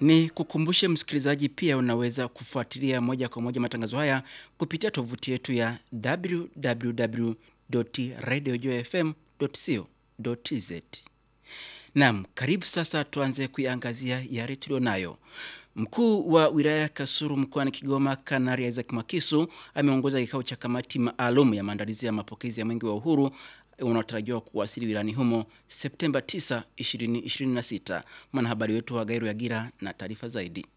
Ni kukumbushe msikilizaji, pia unaweza kufuatilia moja kwa moja matangazo haya kupitia tovuti yetu ya www.radiojfm.co.tz. Naam, karibu sasa tuanze kuiangazia yale tulionayo. Mkuu wa wilaya ya Kasulu mkoani Kigoma, Kanari Isaac Mwakisu ameongoza kikao cha kamati maalum ya maandalizi ya mapokezi ya mwenge wa uhuru unaotarajiwa kuwasili wilayani humo Septemba 9, 2026. Mwanahabari wetu wa Gairu Yagira na taarifa zaidi.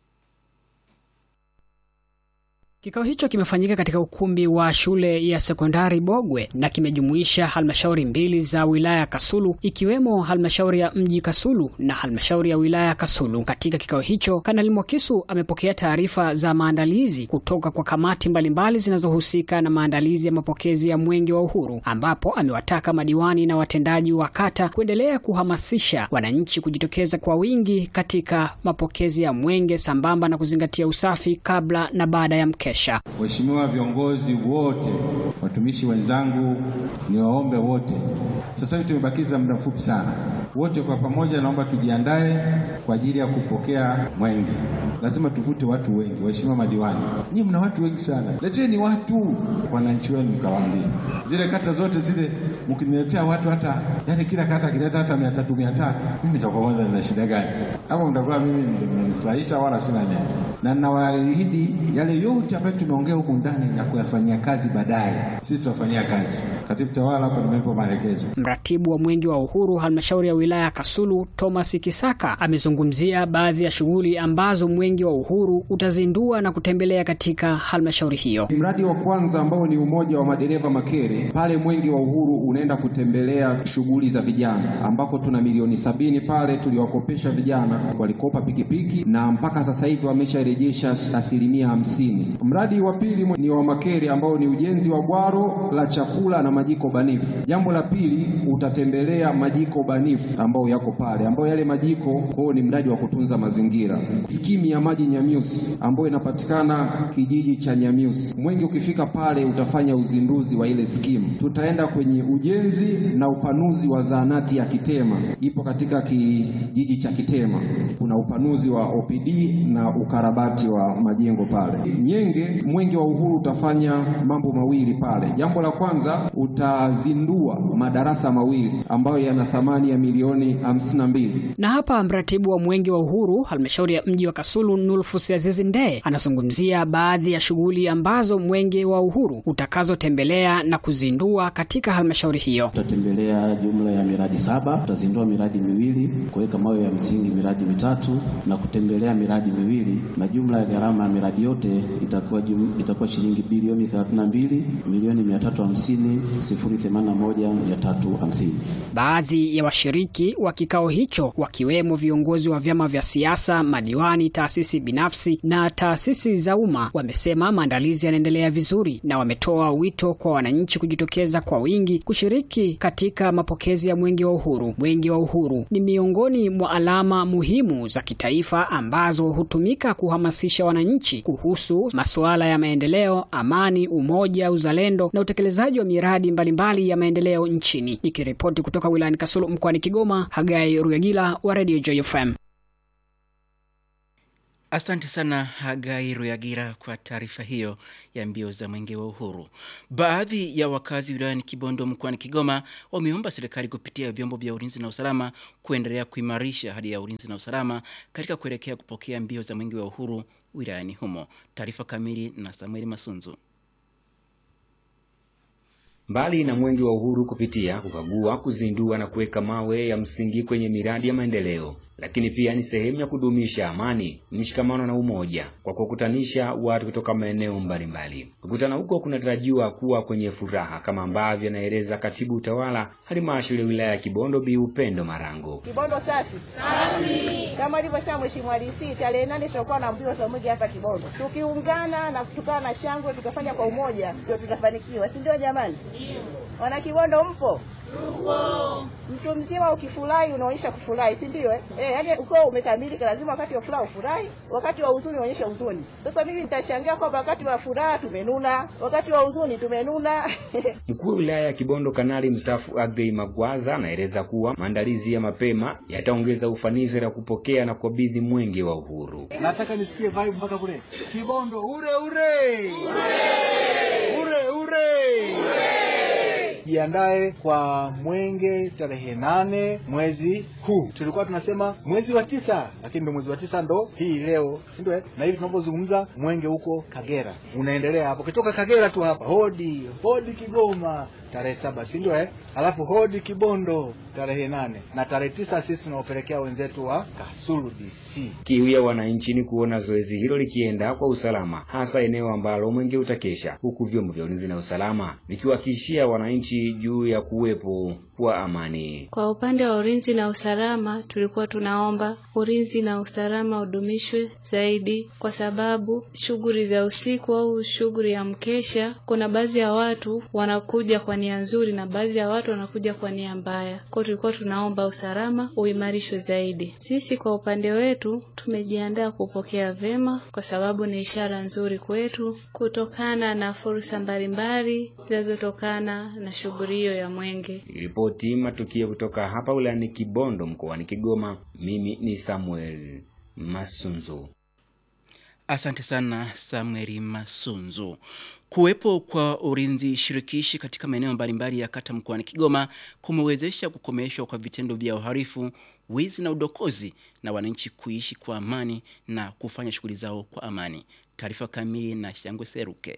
Kikao hicho kimefanyika katika ukumbi wa shule ya sekondari Bogwe na kimejumuisha halmashauri mbili za wilaya ya Kasulu ikiwemo halmashauri ya mji Kasulu na halmashauri ya wilaya ya Kasulu. Katika kikao hicho, Kanali Mwakisu amepokea taarifa za maandalizi kutoka kwa kamati mbalimbali zinazohusika na maandalizi ya mapokezi ya mwenge wa uhuru, ambapo amewataka madiwani na watendaji wa kata kuendelea kuhamasisha wananchi kujitokeza kwa wingi katika mapokezi ya mwenge sambamba na kuzingatia usafi kabla na baada ya mkesha. Waheshimiwa viongozi wote, watumishi wenzangu, niwaombe wote, sasa hivi tumebakiza muda mfupi sana. Wote kwa pamoja, naomba tujiandae kwa ajili ya kupokea mwenge. Lazima tuvute watu wengi. Waheshimiwa madiwani, nyinyi mna watu wengi sana, leteni watu, wananchi wenu mkawaambie. Zile kata zote zile mkiniletea watu hata, yani kila kata kileta hata mia tatu mia tatu mimi nitakuwa kwanza nina shida gani? Hapo mtakuwa mimi mmenifurahisha, wala sina neno, na ninawaahidi yale yote ambayo tumeongea huku ndani ya kuyafanyia kazi baadaye, sisi tutafanyia kazi. Katibu tawala hapa nimepo maelekezo. Mratibu wa mwenge wa uhuru halmashauri ya wilaya ya Kasulu Thomas Kisaka amezungumzia baadhi ya shughuli ambazo mwenge wa uhuru utazindua na kutembelea katika halmashauri hiyo. Mradi wa kwanza ambao ni umoja wa madereva Makere, pale mwenge wa uhuru unaenda kutembelea shughuli za vijana, ambako tuna milioni sabini pale tuliwakopesha vijana, walikopa pikipiki na mpaka sasa hivi wamesharejesha asilimia hamsini. Mradi wa pili ni wa Makere ambao ni ujenzi wa bwaro la chakula na majiko banifu. Jambo la pili utatembelea majiko banifu ambayo yako pale, ambayo yale majiko kwao ni mradi wa kutunza mazingira. Skimu ya maji Nyamiusi ambayo inapatikana kijiji cha Nyamiusi. Mwenge ukifika pale utafanya uzinduzi wa ile skimu. Tutaenda kwenye ujenzi na upanuzi wa zahanati ya Kitema, ipo katika kijiji cha Kitema. Kuna upanuzi wa OPD na ukarabati wa majengo pale. Nyenge, mwenge wa uhuru utafanya mambo mawili pale. Jambo la kwanza utazindua madarasa mawili ambayo yana thamani ya milioni hamsini na mbili. Na hapa mratibu wa mwenge wa uhuru halmashauri ya mji wa Kasulu Nulfus Azizi Ndee anazungumzia baadhi ya shughuli ambazo mwenge wa uhuru utakazotembelea na kuzindua katika halmashauri hiyo. Tutatembelea jumla ya miradi saba, tutazindua miradi miwili, kuweka mawe ya msingi miradi mitatu na kutembelea miradi miwili, na jumla ya gharama ya miradi yote itakuwa jum, itakuwa shilingi bilioni 32 milioni 350 081 350. Baadhi ya washiriki wa kikao hicho wakiwemo viongozi wa vyama vya siasa, madiwani, taasisi binafsi na taasisi za umma wamesema maandalizi yanaendelea vizuri na wametoa wito kwa wananchi kujitokeza kwa wingi kushiriki katika mapokezi ya mwenge wa uhuru. Mwenge wa uhuru ni miongoni mwa alama muhimu za kitaifa ambazo hutumika kuhamasisha wananchi kuhusu masuala ya maendeleo, amani, umoja, uzalendo na utekelezaji wa miradi mbalimbali ya maendeleo nchini. Nikiripoti kutoka wilayani Kasulu mkoani Kigoma, Hagai Ruyagila wa Radio Joy FM. Asante sana Hagai Ruyagira kwa taarifa hiyo ya mbio za mwenge wa uhuru. Baadhi ya wakazi wilayani Kibondo mkoani Kigoma wameomba serikali kupitia vyombo vya ulinzi na usalama kuendelea kuimarisha hali ya ulinzi na usalama katika kuelekea kupokea mbio za mwenge wa uhuru wilayani humo. Taarifa kamili na Samueli Masunzu. Mbali na mwenge wa uhuru kupitia kukagua, kuzindua na kuweka mawe ya msingi kwenye miradi ya maendeleo, lakini pia ni sehemu ya kudumisha amani, mshikamano na umoja kwa kukutanisha watu kutoka maeneo mbalimbali. Kukutana huko kunatarajiwa kuwa kwenye furaha kama ambavyo anaeleza katibu utawala halmashauri ya wilaya ya Kibondo Bi Upendo Marango. Kibondo safi safi, kama alivyosema Mheshimiwa DC, tarehe nane tutakuwa na mbio za mwenge hapa Kibondo. Tukiungana na tukawa na shangwe, tukafanya kwa umoja, ndio tutafanikiwa, si ndio jamani? Wana Kibondo mpo? Mtu mzima ukifurahi unaonyesha kufurahi, si ndio? Eh, Eh, yaani ukiwa umekamilika lazima wakati wa furaha ufurahi, wakati wa huzuni uonyeshe huzuni. Sasa mimi nitashangaa kwamba wakati wa furaha tumenuna, wakati wa huzuni tumenuna. Mkuu wa wilaya ya Kibondo Kanali mstaafu Agrey Magwaza anaeleza kuwa maandalizi ya mapema yataongeza ufanisi na kupokea na kukabidhi mwenge wa uhuru. Nataka nisikie vibe mpaka kule Kibondo, ure ure ure ure. Jiandae kwa mwenge tarehe nane mwezi huu. Tulikuwa tunasema mwezi wa tisa, lakini ndo mwezi wa tisa ndo hii leo, si ndio? eh? Na hivi tunavyozungumza mwenge huko Kagera unaendelea hapo, ukitoka Kagera tu hapa hodi hodi Kigoma tarehe saba, si ndio? Eh, alafu hodi Kibondo tarehe nane na tarehe tisa sisi tunaopelekea wenzetu wa Kasulu DC. Kiu ya wananchi ni kuona zoezi hilo likienda kwa usalama, hasa eneo ambalo mwenge utakesha, huku vyombo vya ulinzi na usalama vikiwahakikishia wananchi juu ya kuwepo kwa amani. Kwa upande wa ulinzi na usalama, tulikuwa tunaomba ulinzi na usalama udumishwe zaidi, kwa sababu shughuli za usiku au shughuli ya mkesha, kuna baadhi ya watu wanakuja kwa nia nzuri na baadhi ya watu wanakuja kwa nia mbaya. Kwa hiyo tulikuwa tunaomba usalama uimarishwe zaidi. Sisi kwa upande wetu tumejiandaa kupokea vema, kwa sababu ni ishara nzuri kwetu kutokana na fursa mbalimbali zinazotokana na shughuli hiyo ya mwenge. Ripoti matukio kutoka hapa wilayani Kibondo mkoani Kigoma. Mimi ni Samuel Masunzu. Asante sana Samueli Masunzu. Kuwepo kwa ulinzi shirikishi katika maeneo mbalimbali ya kata mkoani Kigoma kumewezesha kukomeshwa kwa vitendo vya uhalifu, wizi na udokozi na wananchi kuishi kwa amani na kufanya shughuli zao kwa amani. Taarifa kamili na Shangwe Seruke.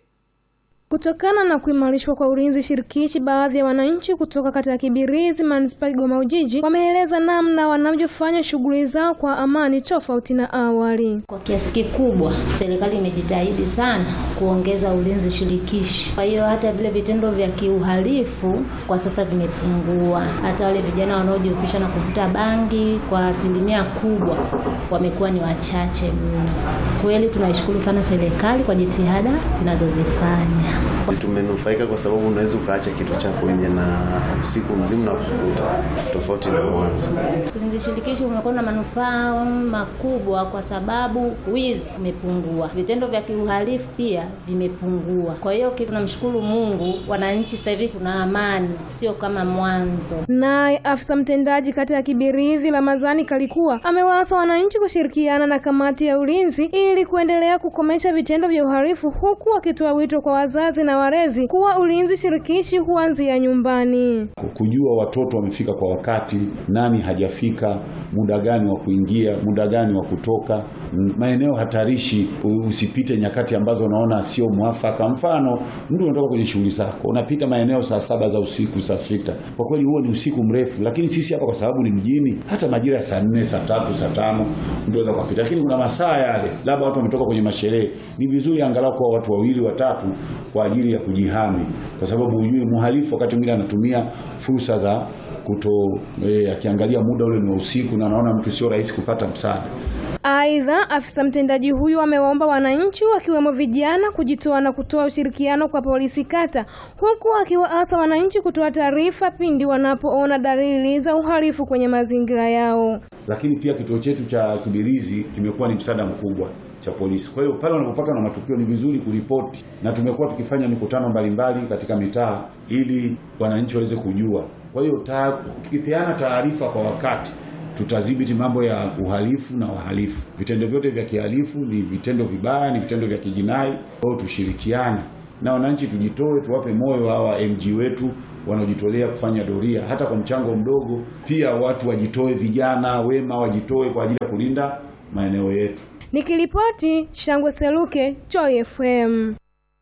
Kutokana na kuimarishwa kwa ulinzi shirikishi, baadhi ya wananchi kutoka kata ya Kibirizi manispaa Kigoma Ujiji wameeleza namna wanavyofanya shughuli zao kwa amani tofauti na awali. Kwa kiasi kikubwa serikali imejitahidi sana kuongeza ulinzi shirikishi. Kwa hiyo hata vile vitendo vya kiuhalifu kwa sasa vimepungua. Hata wale vijana wanaojihusisha na kuvuta bangi kwa asilimia kubwa wamekuwa ni wachache mno. Kweli tunaishukuru sana serikali kwa jitihada inazozifanya. Tumenufaika kwa sababu unaweza ukaacha kitu chako nje na usiku mzima na kukuta tofauti na mwanzo. Ulinzi shirikishi umekuwa na manufaa makubwa kwa sababu wizi umepungua, vitendo vya kiuhalifu pia vimepungua. Kwa hiyo tunamshukuru Mungu, wananchi sasa hivi tuna amani, sio kama mwanzo. Naye afisa mtendaji kata ya Kibirizi Ramadhani Kalikuwa amewaasa wananchi kushirikiana na kamati ya ulinzi ili kuendelea kukomesha vitendo vya uhalifu, huku akitoa wito kwa wazazi na walezi kuwa ulinzi shirikishi huanzia nyumbani. Kujua watoto wamefika kwa wakati, nani hajafika, muda gani wa kuingia, muda gani wa kutoka, maeneo hatarishi, usipite nyakati ambazo unaona sio mwafaka. Mfano, mtu unatoka kwenye shughuli zako, unapita maeneo saa saba za usiku, saa sita. Kwa kweli huo ni usiku mrefu, lakini sisi hapa kwa sababu ni mjini, hata majira ya saa nne, saa tatu, saa tano mtu anaweza kupita, lakini kuna masaa yale, labda watu wametoka kwenye masherehe, ni vizuri angalau kwa watu wawili watatu kwa ajili ya kujihami, kwa sababu hujui mhalifu wakati mwingine anatumia fursa za kuto eh, akiangalia muda ule ni wa usiku na anaona mtu sio rahisi kupata msaada. Aidha, afisa mtendaji huyu amewaomba wananchi wakiwemo vijana kujitoa na kutoa ushirikiano kwa polisi kata, huku akiwaasa wananchi kutoa taarifa pindi wanapoona dalili za uhalifu kwenye mazingira yao. Lakini pia kituo chetu cha Kibirizi kimekuwa ni msaada mkubwa cha polisi. Kwa hiyo pale wanapopata na matukio ni vizuri kuripoti, na tumekuwa tukifanya mikutano mbalimbali katika mitaa ili wananchi waweze kujua. Kwa hiyo ta, tukipeana taarifa kwa wakati tutadhibiti mambo ya uhalifu na wahalifu. Vitendo vyote vya kihalifu ni vitendo vibaya, ni vitendo vya kijinai. Kwa hiyo tushirikiane na wananchi, tujitoe, tuwape moyo hawa MG wetu wanaojitolea kufanya doria hata kwa mchango mdogo. Pia watu wajitoe, vijana wema wajitoe kwa ajili ya kulinda maeneo yetu. Nikiripoti Shangwe Seluke, Joy FM.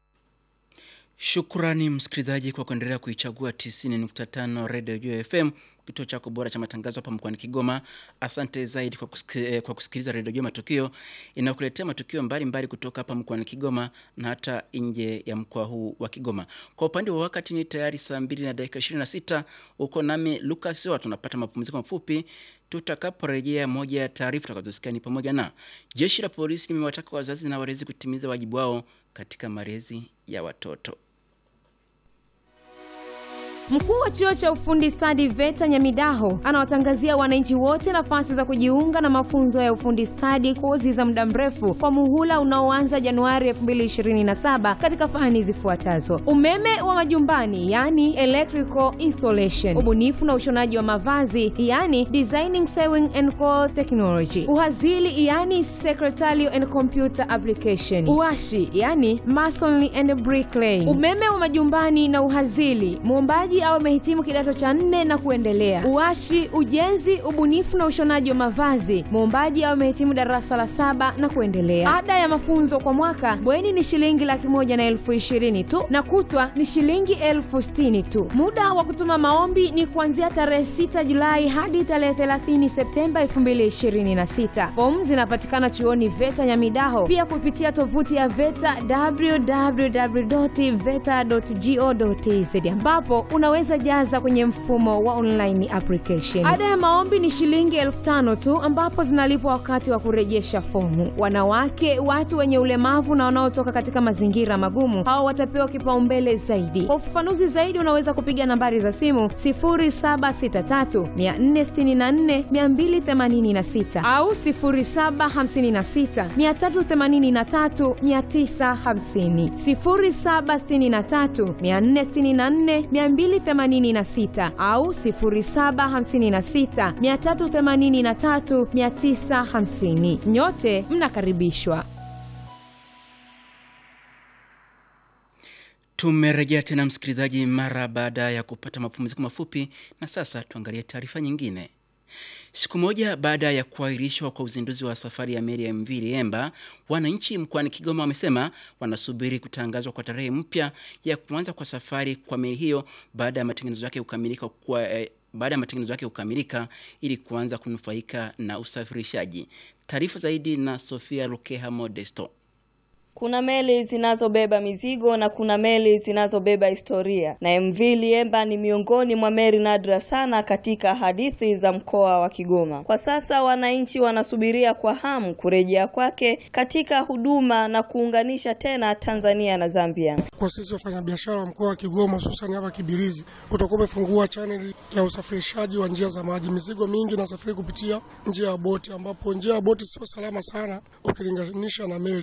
Shukrani msikilizaji kwa kuendelea kuichagua 90.5 Radio Joy FM, kituo chako bora cha matangazo hapa mkoani Kigoma. Asante zaidi kwa, kusiki, kwa kusikiliza Radio Joy Matukio inakuletea matukio mbalimbali mbali kutoka hapa mkoani Kigoma na hata nje ya mkoa huu wa Kigoma. Kwa upande wa wakati ni tayari saa 2 na dakika 26. Uko nami Lucas wa tunapata mapumziko mafupi tutakaporejea. Moja ya taarifa tutakazosikia ni pamoja na jeshi la polisi limewataka wazazi na walezi kutimiza wajibu wao katika malezi ya watoto. Mkuu wa chuo cha ufundi stadi VETA Nyamidaho anawatangazia wananchi wote nafasi za kujiunga na mafunzo ya ufundi stadi, kozi za muda mrefu kwa muhula unaoanza Januari 2027 katika fani zifuatazo: umeme wa majumbani, yani electrical installation, ubunifu na ushonaji wa mavazi, yani designing sewing and cloth technology, uhazili, yani secretarial and computer application, uashi, yani masonry and bricklaying, umeme wa majumbani na uhazili, muombaji au amehitimu kidato cha nne na kuendelea. Uashi, ujenzi, ubunifu na ushonaji wa mavazi, muombaji au amehitimu darasa la saba na kuendelea. Ada ya mafunzo kwa mwaka bweni ni shilingi laki moja na elfu ishirini tu na kutwa ni shilingi elfu sitini tu. Muda wa kutuma maombi ni kuanzia tarehe 6 Julai hadi tarehe 30 Septemba 2026. Fomu zinapatikana chuoni VETA Nyamidaho, pia kupitia tovuti ya VETA www.veta.go.tz ambapo unaweza jaza kwenye mfumo wa online application. Ada ya maombi ni shilingi elfu tano tu ambapo zinalipwa wakati wa kurejesha fomu. Wanawake, watu wenye ulemavu na wanaotoka katika mazingira magumu, hao watapewa kipaumbele zaidi. Kwa ufafanuzi zaidi, unaweza kupiga nambari za simu 0763 464 286 au 0756 383 950, 0763 464 286 au 0756 383 950. Nyote mnakaribishwa. Tumerejea tena msikilizaji, mara baada ya kupata mapumziko mafupi, na sasa tuangalie taarifa nyingine. Siku moja baada ya kuahirishwa kwa uzinduzi wa safari ya meli ya MV Liemba, wananchi mkoani Kigoma wamesema wanasubiri kutangazwa kwa tarehe mpya ya kuanza kwa safari kwa meli hiyo baada ya matengenezo yake kukamilika kwa eh, baada ya matengenezo yake kukamilika ili kuanza kunufaika na usafirishaji. Taarifa zaidi na Sofia Lukeha Modesto. Kuna meli zinazobeba mizigo na kuna meli zinazobeba historia, na MV Liemba ni miongoni mwa meli nadra sana katika hadithi za mkoa wa Kigoma. Kwa sasa wananchi wanasubiria kwa hamu kurejea kwake katika huduma na kuunganisha tena Tanzania na Zambia. Kwa sisi wafanyabiashara wa mkoa wa Kigoma, hususani hapa Kibirizi, utakuwa umefungua chaneli ya usafirishaji wa njia za maji. Mizigo mingi inasafiri kupitia njia ya boti, ambapo njia ya boti sio salama sana ukilinganisha na meli.